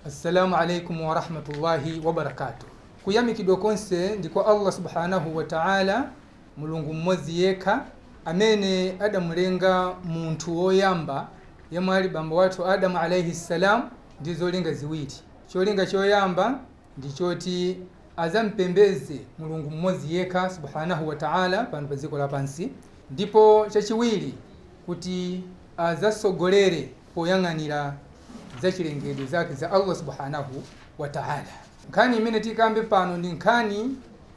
assalamu alaikum warahmatullahi wabarakatuh kuyamikidwa konse ndiko allah subhanahu wa ta'ala mulungu mmodzi yekha amene adamulenga munthu woyamba yemwe ali bambo wathu adamu alaihi ssalam ndi zolinga ziwiri cholinga choyamba ndichoti azampembeze mulungu mmodzi yekha subhanahu wa ta'ala pano pa dziko lapansi ndipo chachiwiri kuti azasogolere poyang'anira zachilengedwe zake za allah subhanahu wa ta'ala nkhani imene tikambe pano ndi nkhani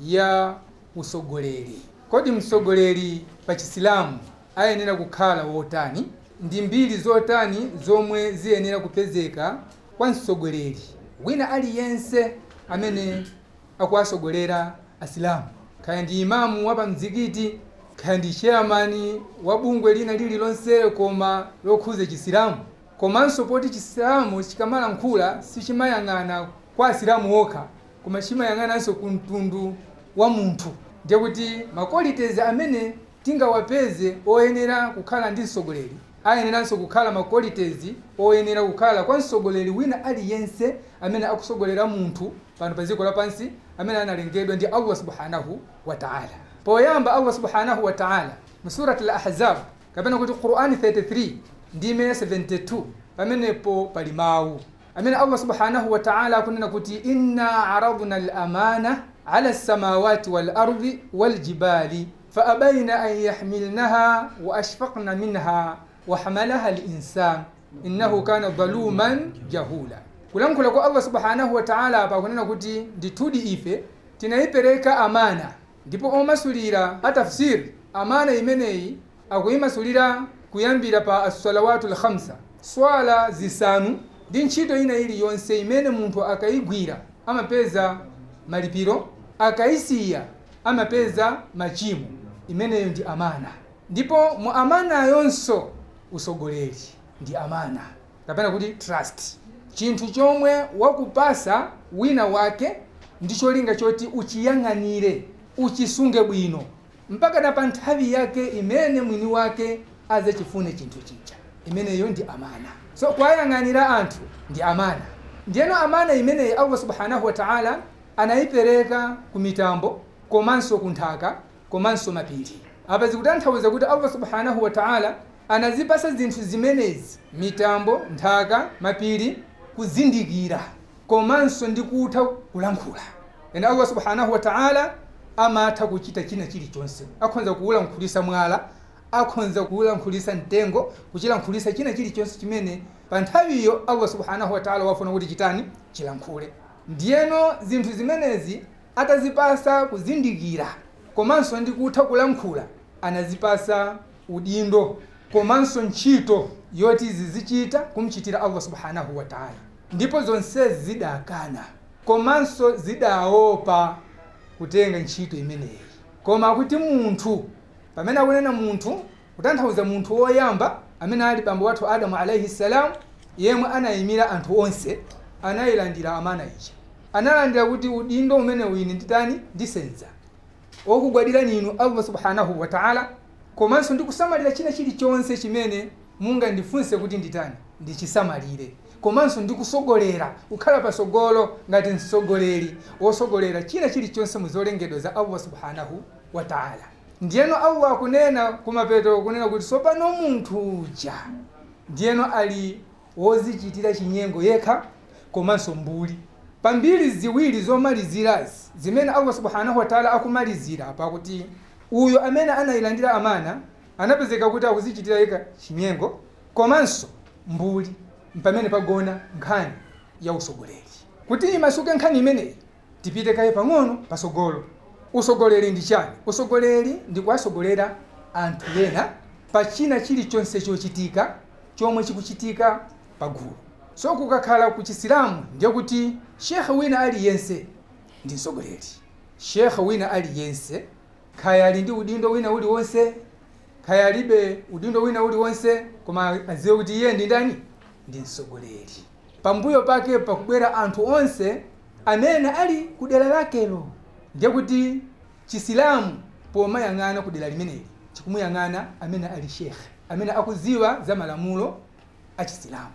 ya usogoleri kodi msogoleri pa chisilamu ayenera kukhala wotani ndi mbiri zotani zomwe ziyenera kupezeka kwa msogoleri wina aliyense amene akuwasogolera asilamu kaya ndi imamu wa pamzikiti kaya ndi chairman wa bungwe lina lililonse koma lokhuza chisilamu komanso poti chisilamu chikamalankhula sichimayang'ana kwa asilamu okha koma chimayang'ananso ku mtundu wa munthu ndiye kuti maqualities amene tingawapeze oyenera kukhala ndi msogoleri ayeneranso kukhala maqualities oyenera kukhala kwa msogoleri wina aliyense amene akusogolera munthu pano pa dziko lapansi amene analengedwa ndi allah subhanahu wa ta'ala poyamba allah subhanahu wa ta'ala mu surat al-ahzab kapena kuti qur'ani 33 ndi imene 72 pamenepo pali mawu amene allah subhanahu wa ta'ala akunena kuti inna aradna al-amana ala samawati wal-ardi wal-jibali faabaina an yahmilnaha wa ashfaqna minha wa hamalaha al-insan innahu kana dhaluman jahula kulankhula kwa allah subhanahu wa ta'ala apa akunena kuti ndithudi ife tinayipereka amana ndipo omasulira atafsiri amana imeneyi akuyimasulira kuyambira pa assalawatu lkhamsa swala zisanu ndi ntchito ina iliyonse imene munthu akayigwira amapeza malipiro akayisiya amapeza machimo imeneyo ndi amana ndipo mu amanayonso usogoleri ndi amana kapena kuti trust chinthu chomwe wakupasa wina wake ndi cholinga choti uchiyang'anire uchisunge bwino mpaka na pa nthawi yake imene mwini wake azachifune chinthu chija imeneyo ndi amana so kwayang'anira anthu ndi amana ndiyeno amana imeneyi allah subhanahu wa ta'ala anayipereka ku mitambo komanso ku nthaka komanso mapiri apa zikutanthauza kuti allah subhanahu wa ta'ala anazipasa zinthu zimenezi mitambo nthaka mapiri kuzindikira komanso ndi kutha kulankhula ene allah subhanahu wa ta'ala amatha kuchita china chilichonse akhonza kuwulankhulisa mwala akhonza kuwulankhulisa mtengo kuchilankhulisa china chilichonse chimene pa nthawiyo allah subhanahu wa ta'ala wafuna kuti chitani chilankhule ndiyeno zinthu zimenezi atazipasa kuzindikira komanso ndi kutha kulankhula anazipasa udindo komanso ntchito yoti zizichita kumchitira allah subhanahu wa ta'ala ndipo zonsezi zidakana komanso zidaopa kutenga ntchito imeneyi koma kuti munthu pamene akunena munthu kutanthauza munthu woyamba amene ali bambo wathu adamu alaihi salam yemwe anayimira anthu onse anayilandira amana ija analandira kuti udindo umene wini nditani ndisenza okugwadira ninu allah subhanahu wa ta'ala komanso ndikusamalira china chilichonse chimene mungandifunse kuti nditani ndichisamalire komanso ndikusogolera kukhala pasogolo ngati msogoleri wosogolera china chilichonse muzolengedwa za allah subhanahu wa ta'ala ndiyeno allah akunena kumapeto kunena kuti sopano munthu uja ndiyeno ali wozichitira chinyengo yekha komanso mbuli pambiri ziwiri zomalizirazi zimene allah subhanahu wa ta'ala akumalizira pakuti uyo amene anayilandira amana anapezeka kuti akuzichitira yekha chinyengo komanso mbuli pamene pagona nkhani ya usogoleri kuti imasuke nkhani imeneyi tipite kaye pang'ono pasogolo usogoleri ndi chani usogoleri ndi kuwasogolera anthu ena pa china chilichonse chochitika chomwe chikuchitika pagulu so kukakhala ku chisilamu ndiye kuti shekhe wina aliyense ndi msogoleri shekhe wina aliyense khaya ali ndi udindo wina uliwonse khaya alibe udindo wina uliwonse koma adziwe kuti iye ndi ndani ndi msogoleri pambuyo pake pakubwera anthu onse amene ali ku dera lakelo ndiye kuti chisilamu pomayang'ana ku dera limeneli chikumuyang'ana amene ali shekhe amene akuziwa za malamulo a chisilamu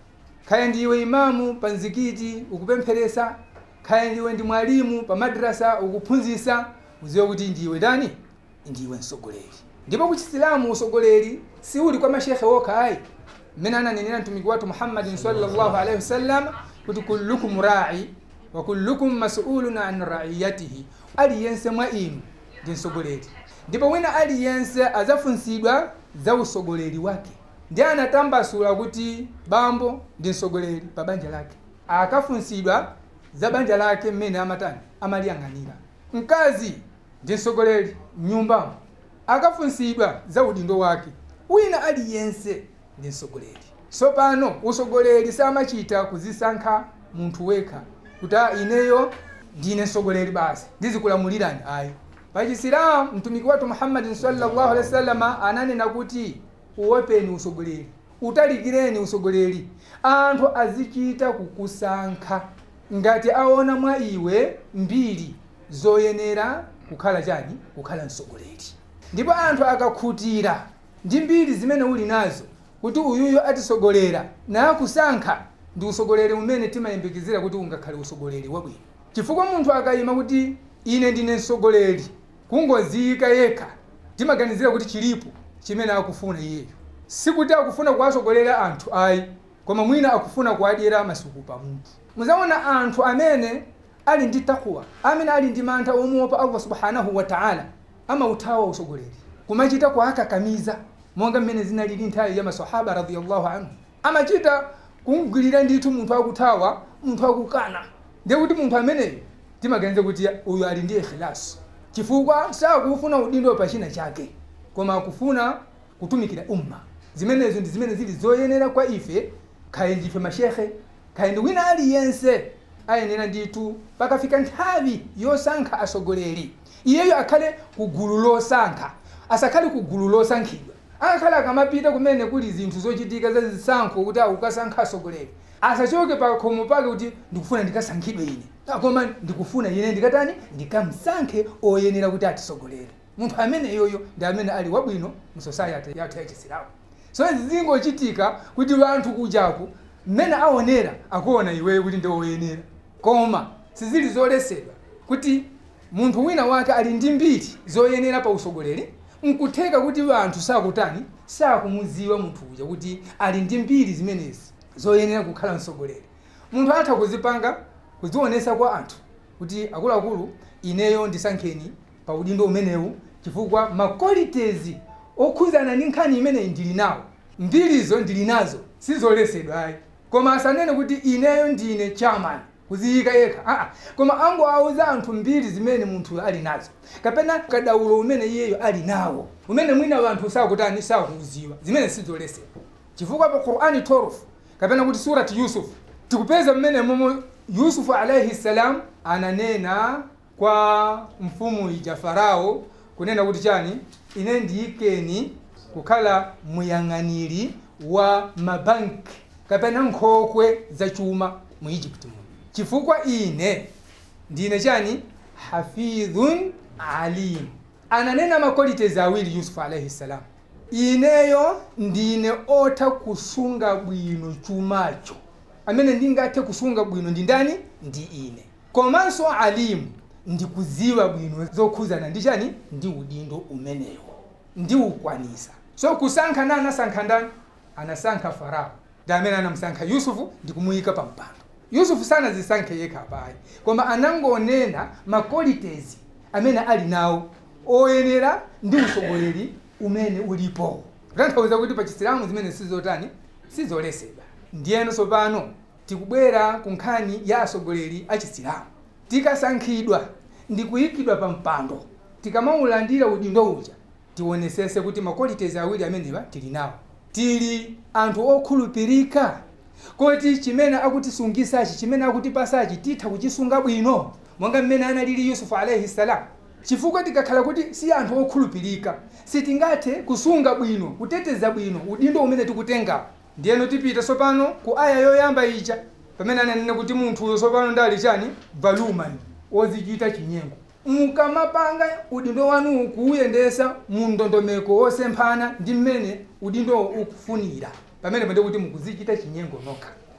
kaya ndiwe imamu pa mzikiti ukupempheresa kaya ndiwe ndi mwalimu pa madrasa ukuphunzisa uziwe kuti ndiwe ndani ndiwe msogoleri ndipo ku chisilamu usogoleri siuli kwa mashekhe wokha ayi mmene ananenera mtumiki wathu muhammadin sallallahu alaihi wasallam kuti kullukum rai wa kullukum mas'ulun an raiyatihi aliyense mwa inu ndi msogoleri ndipo wina aliyense azafunsidwa za usogoleri wake ndi anatambasula kuti bambo ndi msogoleri pa banja lake akafunsidwa za banja lake mmene amatani amaliyang'anira mkazi ndi msogoleri mnyumbamo akafunsidwa za udindo wake wina aliyense ndi msogoleri tsopano usogoleri samachita kuzisankha munthu wekha kuti "Ah, ineyo ndine msogoleri basi ndizikulamulirani ayi pachisilamu mtumiki wathu muhammadin sallallahu alaihi wasallam ananena kuti uwepeni usogoleri utalikireni usogoleri anthu azichita kukusankha ngati aona mwa iwe mbiri zoyenera kukhala chani kukhala msogoleri ndipo anthu akakhutira ndi mbiri zimene uli nazo kuti uyuyo atisogolera nakusankha ndi usogoleri umene timayembekezera kuti ungakhale usogoleri wabwino chifukwa munthu akayima kuti ine ndine msogoleri kungoziyika yekha timaganizira kuti chilipo chimene akufuna iyeyo sikuti akufuna kuwasogolera anthu ayi koma mwina akufuna kuwadyera masuku pa munthu muzaona anthu amene ali ndi takwa amene ali ndi mantha omuopa allah subhanahu wa taala amauthawa usogoleri kumachita kuakakamiza monga mmene zinalili nthawi ya masahaba radiyallahu anhu amachita kumgwirira ndithu munthu akuthawa munthu akukana ndiye kuti munthu ameneyo timaganiza kuti uyu ali ndi ikhilasu chifukwa sakufuna udindo pachina chake koma akufuna kutumikira umma zimenezo ndi zimene zili zoyenera kwa ife khaye ndife mashekhe khaye ndi wina aliyense ayenera ndithu pakafika nthawi yosankha asogoleri iyeyo akhale ku gulu losankha asakhale ku gulu losankhidwa akakhale akamapita kumene kuli zinthu zochitika za zisankho kuti akukasankha asogoleri asachoke pa khomo pake kuti ndikufuna ndikasankhidwe ine Ah, koma ndikufuna ine ndikatani ndikamsankhe oyenera kuti atisogolere munthu amene yoyo ndi amene ali wabwino mu society yathu yachisilamu so izi zingochitika kuti anthu kujaku mmene aonera akuona iweyo kuti ndi oyenera koma sizili zolesedwa kuti munthu wina wake ali ndi mbiri zoyenera pa usogoleri nkutheka kuti anthu sakutani sakumuziwa munthu uja kuti ali ndi mbiri zimenezi zoyenera kukhala msogoleri munthu atha kuzipanga kuzionesa kwa anthu kuti akuluakulu ineyo ndisankheni pa udindo umenewu chifukwa makwalitezi okhuzana ndi nkhani imeneyi ndili nawo mbirizo ndili nazo sizolesedwa ayi koma asanene kuti ineyo ndine chairman kuziyika yekha aa koma ango auza anthu mbiri zimene munthu ali nazo kapena kadaulo umene iyeyo ali nawo umene mwina anthu sakutani sakuuziwa zimene sizolesedwa chifukwa pa qur'ani 12 kapena kuti surati yusuf tikupeza mmene momo yusufu alaihi salam ananena kwa mfumu ija farao kunena kuti chani ine ndiyikeni kukhala muyang'aniri wa mabanki kapena nkhokwe zachuma mu egypt muno chifukwa ine ndine chani hafidhun alim ananena makwalitezi awiri yusufu alaihi salam ineyo ndine otha kusunga bwino chumacho amene ndingathe kusunga bwino ndi ndani ndi ine komanso alimu ndikuziwa bwino zokhuzana ndi chani ndi udindo umenewo ndiukwanisa so kusankha na anasankha ndani anasankha farao ndi amene anamusankha yusufu ndikumuyika pa mpando yusufu sanazisankhe yekha apayi koma anangonena makwalitezi amene ali nawo oyenera ndi usogoleri umene ulipo kutanthauza kuti pa chisilamu zimene sizotani sizolesedwa ndiyeno tsopano tikubwera ku nkhani ya asogoleri a chisilamu tikasankhidwa ndi kuyikidwa pa mpando tikamaulandira udindo uja tionesese kuti makwalitezi awiri amenewa tili nawo tili anthu okhulupirika koti chimene akutisungisachi chimene akutipasachi titha kuchisunga bwino monga mmene analili yusufu alaihi salam chifukwa tikakhala kuti si anthu okhulupirika sitingathe kusunga bwino kuteteza bwino udindo umene tikutengawo ndiyeno tipita tsopano ku aya yoyamba ija pamene ananena kuti munthuyo tsopano ndali chani valuman ozichita chinyengo mukamapanga udindo wanu kuuyendesa mu ndondomeko wosemphana ndi mmene udindo ukufunira pamene pende kuti mukuzichita chinyengo nokha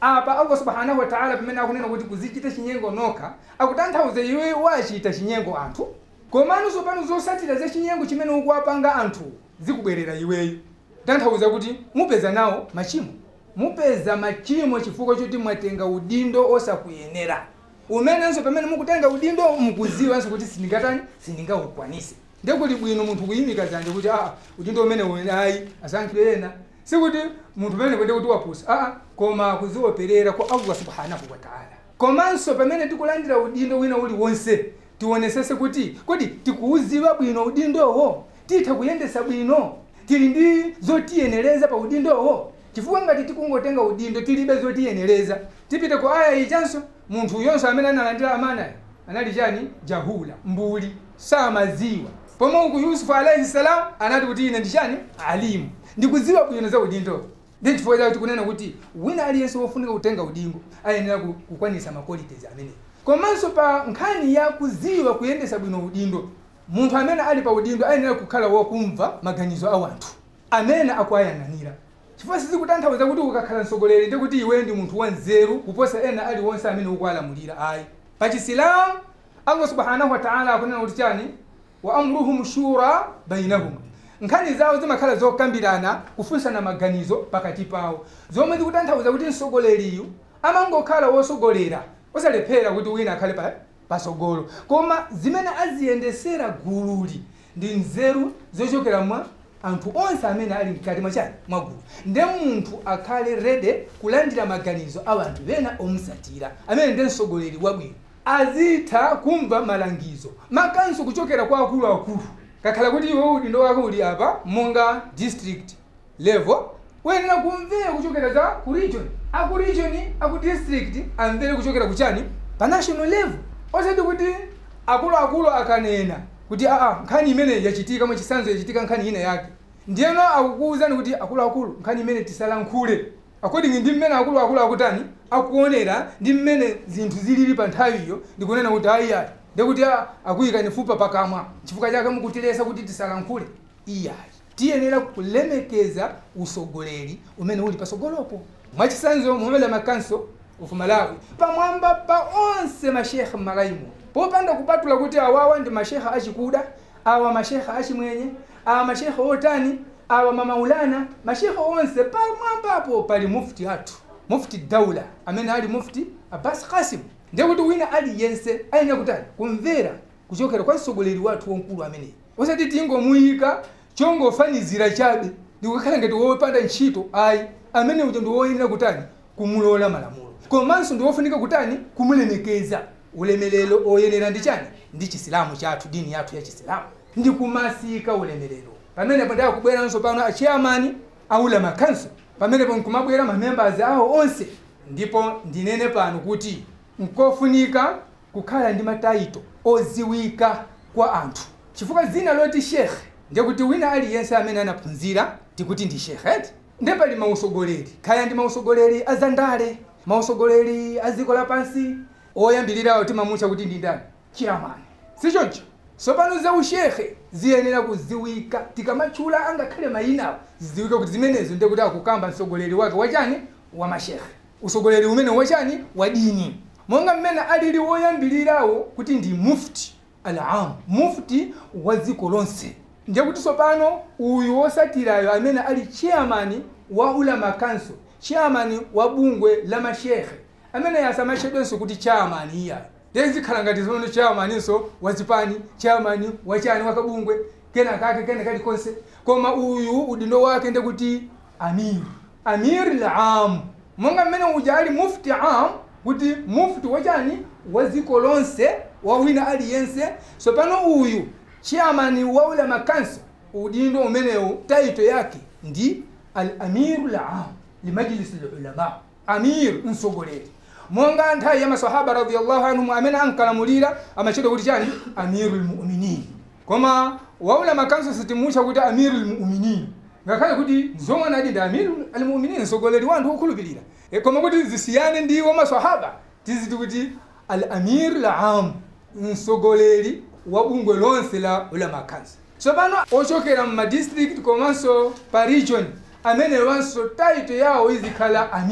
apa allah subhanahu wa ta'ala pamene akunena kuti kuzichita chinyengo nokha akutanthauza iwe wachita chinyengo anthu komanso pano zosatira za chinyengo chimene ukuwapanga anthu zikubwerera iweyo tanthauza kuti mupeza nawo machimo mupeza machimo chifukwa choti mwatenga udindo osakuyenera umenenso pamene mukutenga udindo mukuziwanso kuti sindingatani sindingaukwanise ndekuti bwino munthu kuyimika zanje kuti aa udindo umene uli ayi asankhidwe ena sikuti munthu pamene kwende kuti wapusa aa koma kuzioperera kwa allah subhanahu wa ta'ala komanso pamene tikulandira udindo wina uliwonse tionesese kuti kodi tikuuziwa bwino udindowo titha kuyendesa bwino tili ndi zotiyenereza pa udindowo chifukwa ngati tikungotenga udindo tilibe zotiyenereza tipite ku aya ichanso munthu yonso amene analandira amanayo anali chani jahula mbuli samaziwa pomwe uku yusufu alaihi salam anati kuti ine ndichani alimu ndikuziwa bwino za udindo ndi chifukwa chake tikunena kuti wina aliyense wofunika kutenga udindo ayenera ku- kukwanisa maqualities amenewo komanso pa nkhani ya kuziwa kuyendesa bwino udindo munthu amene ali pa udindo ayenera kukhala wokumva maganizo a wanthu amene akuayananira chifukwa sizikutanthauza kuti ukakhala mtsogoleri ndi kuti iwe ndi munthu wanzeru kuposa ena aliwonse amene ukualamulira ayi pa chisilamu allah subhanahu wa ta'ala akunena kuti chani wa amruhum shura bainahum nkhani zawo zimakhala zokambirana kufunsana maganizo pakati pawo zomwe zikutanthauza kuti mtsogoleriyu amangokhala wosogolera osalephera kuti wina akhale pa pasogolo koma zimene aziyendesera gululi ndi nzeru zochokera mwa anthu onse amene ali mkati mwachani mwa gulu nde munthu akhale rede kulandira maganizo a anthu ena omusatira amene ndi mtsogoleri wabwino azitha kumva malangizo makanso kuchokera kwa akuluakulu kakhala kuti iwe udindo wako uli apa monga district level uyenera kumvera kuchokera za ku region aku region aku district amvere kuchokera kuchani pa national level osati kuti akuluakulu akanena kuti aa nkhani imene yachitika mwachisanzo yachitika nkhani ina yake ndiyeno akukuwuzani kuti akuluakulu nkhani imene tisalankhule according ndi mmene akuluakulu akutani akuonera ndi mmene zinthu zilili pa nthawiyo ndikunena kuti ayiyayi ndikuti ah, akuyikani fupa pakamwa chifukwa chake mukutilesa kuti tisalankhule iyayi tiyenera kulemekeza usogoleri umene uli pasogolopo mwachisanzo muhammed makanso of malawi pamwamba pa onse mashekhe m'malaimo popanda kupatula kuti awawa ndi mashekhe achikuda awa mashekhe achimwenye awa mashekhe otani awa mamaulana mashekhe onse pamwambapo pali mufti athu mufti daula amene ali mufti abbas kasim ndekuti wina aliyense ayenera kutani kumvera kuchokera kwa mtsogoleri wathu wamkulu ameneyi osati tingomuyika chongofanizira chabe ndikukhala ngati wopanda ntchito ayi amene uja ndi woyenera kutani kumulola malamulo komanso ndi wofunika kutani kumulemekeza ulemelero oyenera ndi chani ndi chisilamu chathu dini yathu ya chisilamu ndi kumasika ulemelero pamenepo ndi akubweranso pano achairman aulama council pamenepo nkumabwera mamembers awo onse ndipo ndinene pano kuti nkofunika kukhala ndi mataito oziwika kwa anthu chifukwa zina loti shekhe ndikuti wina aliyense amene anaphunzira tikuti ndi shekhe nde pali mausogoleri kaya ndi mausogoleri azandale mausogoleri a dziko lapansi oyambirirawo timamutcha kuti ndi ndani chiramani sichoncho sopano za ushekhe ziyenera kuziwika tikamatchula angakhale mayinawo ziziwike kuti zimenezo ndekuti akukamba mtsogoleri wake wachani wa mashekhe usogoleri umene wachani wa dini monga mmene alili woyambirirawo kuti ndi mufti alam mufti wa dziko lonse ndiye kuti sopano uyu wosatirayo amene ali chairman wa ulama council chairman wa bungwe la mashekhe amene yasamachedwenso kuti chairman iyayo ndezikhala ngati zono chairmaninso wazipani chairman wachani wakabungwe kena kake kena kali konse koma uyu udindo wake ndekuti amir amir lam monga mmene uja ali mufti am kuti mufti wachani wa dziko lonse wa wina aliyense sopano uyu chairman wa ulama council udindo umenewu taito yake ndi al amiru lam limajlisi lulama amir msogoleri monga nthawi ya masahaba radiallahu anhum amene ankalamulira amachedwa kuti chani amiru lmuminin koma waulama kanso sitimutcha kuti amiru lmuminin ngakhale kuti zomwe anati ndi amiru almuminin msogoleri wa anthu okhulupirira e, koma kuti zisiyane ndi wa masahaba tiziti kuti al amir lam msogoleri wa bungwe lonse la ulama kanso tsopano ochokera mmadistrict komanso pa region amene wanso taito yawo izikhala amir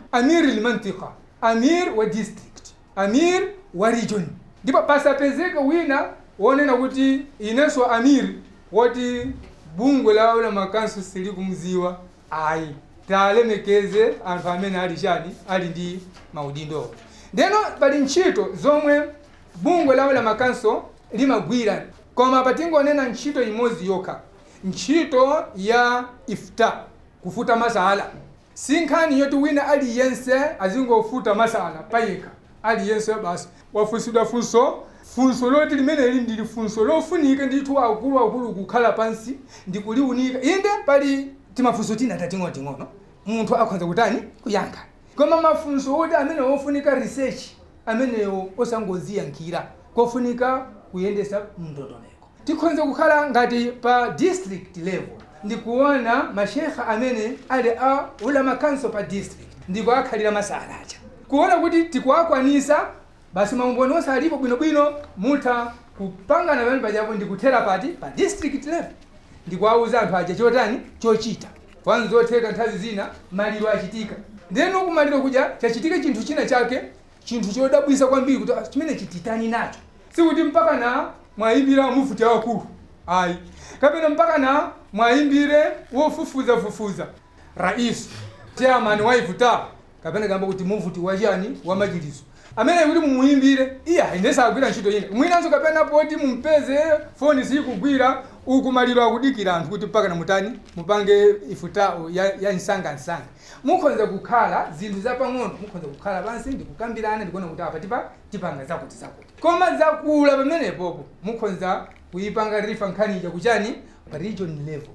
amir lmantika amir wa district amir wa region ndipo pasapezeke wina wonena kuti inenso amir woti bungwe la ula makanso sili kumziwa ayi talemekeze anthu amene ali chani ali ndi maudindo ndeno pali ntchito zomwe bungwe la ula makanso limagwira koma patingonena ntchito imodzi yokha ntchito ya ifta kufuta masala si nkhani yoti wina aliyense azingofuta masala payekha aliyense basi wafunsidwa funso funso loti limeneli ndili funso lofunika ndithu akuluakulu kukhala pansi ndikuliunika inde pali timafunso tina tating'onoting'ono munthu akhoza kutani kuyankha koma mafunso oti amene ofunika research amenewo osangoziyankhira kofunika kuyendesa mndondomeko tikhonza kukhala ngati pa district level ndikuona mashekha amene ali a ulama council pa district ndiko akhalira masala aja kuona kuti tikuakwanisa basi maumboni onse alipo bwinobwino mutha kupangana pamene pajapo ndikuthera pati pa district level ndikuauza anthu aja chotani chochita fani zotheka nthawi zina maliro achitika ndeno kumaliro kuja chachitika chinthu china chake chinthu chodabwisa kwambiri kuti "Ah, chimene chititani nacho sikuti mpaka na mwayimbira mufuti wakulu ayi kapena mpaka na mwayimbire wofufuzafufuza rais chairman waifuta kapena kamba kuti mufuti wachani wa majiliso amene kuti mumuyimbire iye ayendesa agwira ntchito ine mwinanso kapena poti mumpeze foni sikugwira uku maliro akudikira anthu kuti mpaka na mutani mupange ifutao ya, ya msangamsanga mukhonza kukhala zinthu zapang'ono mukhonza kukhala pansi ndikukambirana ndikuona kuti apa tipa tipanga zakuti zakuti koma zakula pamenepopo mukhonza kuyipanga rifa nkhanija kuchani pa region level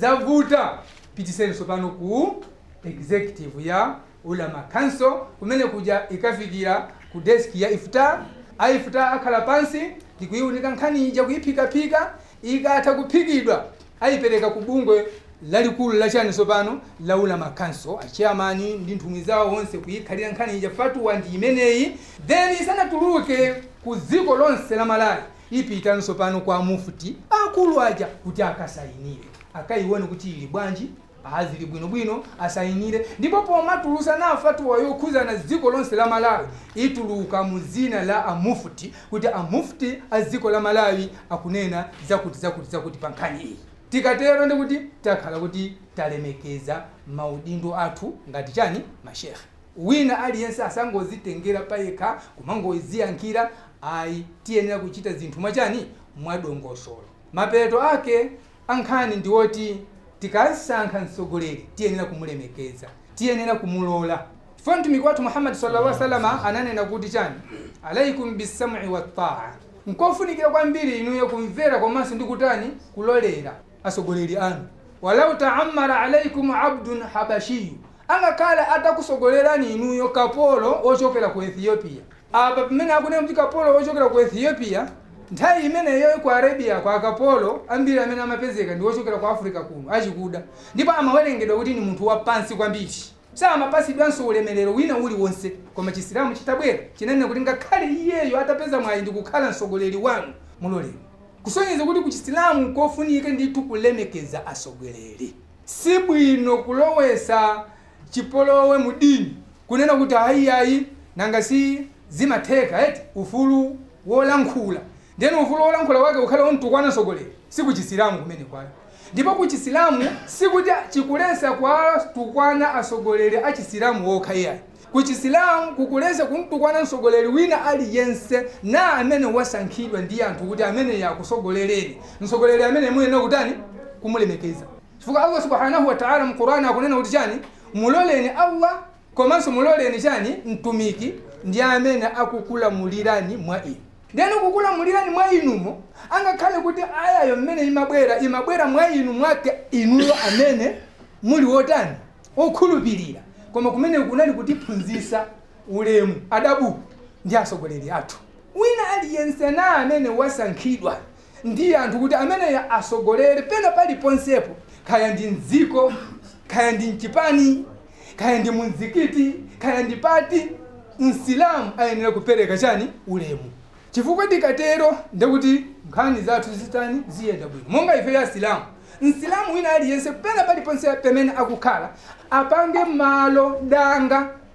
zavuta pitisenso pano ku executive ya ulama council kumene kuja ikafikira ku desk ya iftar aiftar akhala pansi ndikuyiunika nkhani ija kuyiphikaphika ikatha kuphikidwa ayipereka ku bungwe lalikulu lachani sopano la ulama council achairmani ndi nthumwi zawo onse kuyikhalira nkhani ija fatuwa ndi imeneyi then isanatuluke ku dziko lonse la malawi ipitanso pano kwa mufuti akulu aja kuti akasayinire akayione kuti ili bwanji azili bwinobwino asayinire ndipo pomatulusa na fatuwa yokhuzana dziko lonse la malawi ituluka mu zina la amufuti kuti amufuti a dziko la malawi akunena zakuti zakuti zakuti pa nkhani iyi tikatero ndikuti takhala kuti talemekeza maudindo athu ngati chani mashekhe wina aliyense asangozitengera payekha kumangoziyankhira ayi tiyenera kuchita zinthu mwachani mwadongosolo mapeto ake ankhani ndiwoti tikasankha mtsogoleri tiyenera kumulemekeza tiyenera kumulola chifukwa mtumiki wathu muhammadi sallallahu alaihi wasallam ananena kuti chani alaikum bisam'i wattaa nkofunikira kwambiri inuyo kumvera komanso ndi kutani kulolera asogoleri anu walau taammara alaikum abdun habashiyu angakhala atakusogolerani inuyo kapolo ochokera ku ethiopia apa pamene akunena kuti kapolo ochokera ku ethiopia nthawi imeneyo ku arabia kwa kapolo ambiri amene amapezeka ndi ochokera ku africa kuno achikuda ndipo amawerengedwa kuti ni munthu wapansi kwambiri samapasidwanso ulemerero wina uliwonse koma chisilamu chitabwera chinanena kuti ngakhale iyeyo atapeza mwayi ndi kukhala mtsogoleri wanu mulolero kusonyeza kuti ku chisilamu kofunika ndithu kulemekeza asogoleri si bwino kulowesa chipolowe mu dini kunena kuti ayiayi nanga si zimatheka eti ufulu wolankhula ndeni ufulu wolankhula wake ukhale womtukwana mtsogoleri si ku chisilamu kumene kwayo ndipo ku chisilamu sikuti chikulesa kwa tukwana asogoleri a chisilamu wokha iyayi ku chisilamu kukulesa kumtukwana mtsogoleri wina aliyense na amene wasankhidwa ndi anthu kuti amene yakusogolereni mtsogoleri amene muyenera kutani kumulemekeza chifukwa allah subhanahu wataala mu qurani akunena kuti chani muloleni allah komanso muloleni chani mtumiki ndi amene akukulamulirani mwa inu ndeni kukulamulirani mwa inumo angakhale kuti ayayo mmene imabwera imabwera mwa inu mwake inuyo amene muli wotani okhulupirira koma kumene kunali kutiphunzitsa ulemu adabu ndi asogoleri athu wina aliyense na amene wasankhidwa ndi anthu kuti ameneyo asogolere pena paliponsepo kaya ndi mdziko kaya ndi mchipani kaya ndi mumzikiti kaya ndi pati msilamu ayenera kupereka chani ulemu chifukwa tikatero ndekuti nkhani zathu zitani ziyenda bwino monga ife ya silamu msilamu wina aliyense pena paliponse pamene akukhala apange malo danga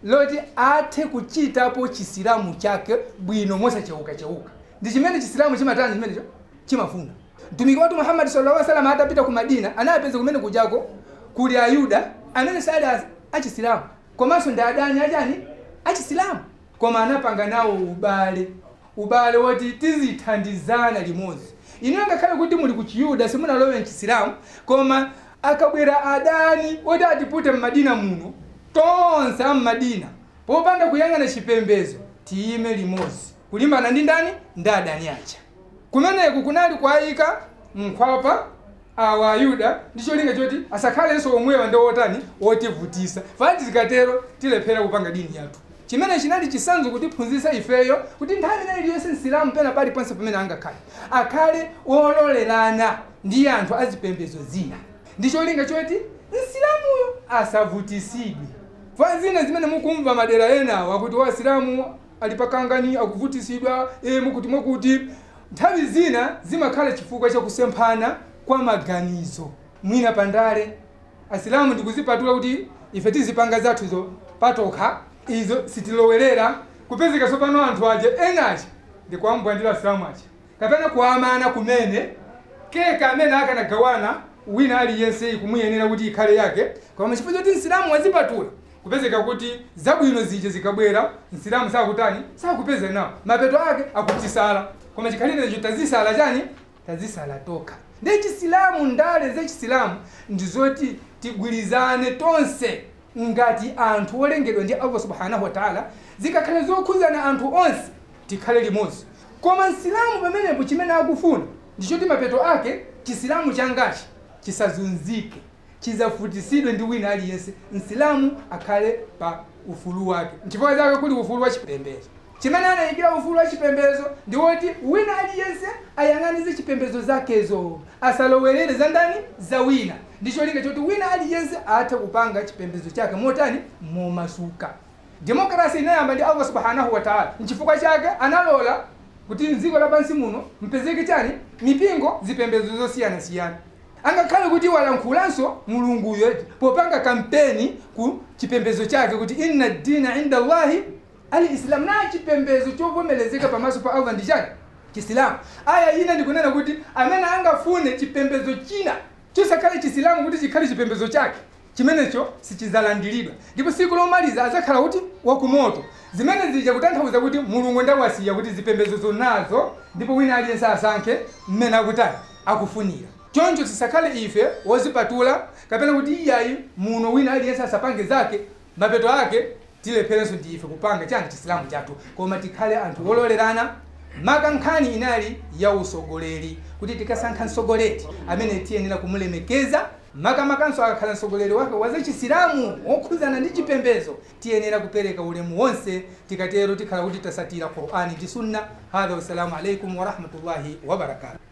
loti athe kuchitapo chisilamu chake bwino mosacheuka-cheuka ndi chimene chisilamu chimatani chimenecho chimafuna mtumiki watu muhammadi sallallahu alaihi wasallam atapita ku madina anapeza kumene kujako kuli ayuda amene sali a- achisilamu komanso ndi adani achani achisilamu koma anapanga nawo ubale ubale woti tizithandizana limodzi inu ngakhale kuti muli ku chiyuda simunalowe mchisilamu koma akabwera adani oti atipute mmadina muno tonse ammadina popanda kuyang'ana chipembezo tiyime limodzi kulimbana ndi ndani ndi adani aja kumeneku kunali kwayika nkhwapa awa ayuda ndi cholinga choti asakhalenso omwewa ndi otani otivutisa fati zikatero tilephera kupanga dini yathu chimene chinali chisanzo kutiphunzitsa ifeyo kuti nthawi inayi iliyonse msilamu pena paliponse pamene angakhale akhale ololerana ndi anthu azipembezo zina ndi cholinga choti msilamuyo asavutisidwe fa zina zimene mukumva madera enawa kuti wasilamu ali pakangani akuvutisidwa e, mukuti mwakuti nthawi zina zimakhala chifukwa chakusemphana kwa maganizo mwina pandale asilamu ndikuzipatula kuti ife tizipanga zathuzo patokha izo sitilowerera kupezeka tsopano anthu aja enachi ndikuambwandira asilamu aja kapena kuamana kumene keka amene akanagawana wina aliyense kumuyenera kuti ikhale yake koma chifukwa choti msilamu wazipatula kupezeka kuti zabwino zija zikabwera msilamu sakutani sakupeza nawo mapeto ake akutisala koma chikhalirecho tazisala chani tazisala tokha ndi chisilamu ndale zachisilamu ndizoti tigwirizane tonse ngati anthu olengedwa ndi allah subhanahu wataala zikakhale zokhuzana anthu onse tikhale limodzi koma msilamu pamenepo chimene akufuna ndichoti mapeto ake chisilamu changachi chisazunzike chizafutisidwe ndi wina aliyense msilamu akhale pa ufulu wake nchifukwa chake kuli ufulu wa chipembedzo chimene anayikira ufulu wa chipembedzo ndi woti wina aliyense ayang'anize chipembedzo zakezo asalowerere za ndani za wina ndi cholinga choti wina aliyense athe kupanga chipembedzo chake motani momasuka demokrasi inayamba ndi allah subhanahu wataala nchifukwa chake analola kuti mdziko lapansi muno mpezeke chani mipingo zipembedzo zosiyanasiyana angakhale kuti walankhulanso mulunguyo popanga kampeni ku chipembedzo chake kuti inna dina inda allahi alislam na chipembedzo chovomerezeka pamaso pa allah ndi chani chisilamu aya ina ndikunena kuti amene angafune chipembedzo china chosakhale chisilamu kuti chikhale chipembedzo chake chimenecho sichizalandiridwa ndipo siku lomaliza azakhala kuti wakumoto zimene zija kutanthauza kuti mulungu ndawasiya kuti zipembedzo zonazo ndipo wina aliyense asankhe mmene akutani akufunira choncho tisakhale ife wozipatula kapena kuti iyayi muno wina aliyense asapange zake mapeto ake tilepherenso ndi ife kupanga chani chisilamu chathu koma tikhale anthu ololerana maka nkhani inali ya usogoleri kuti tikasankha msogoleri amene tiyenera kumulemekeza makamakanso akakhala msogoleri wake wazachisilamu wokhuzana ndi chipembezo tiyenera kupereka ulemu wonse tikatero tikhala kuti tasatira qur'ani ndi sunna hadha wassalamu alaikum warahmatullahi wabarakatuh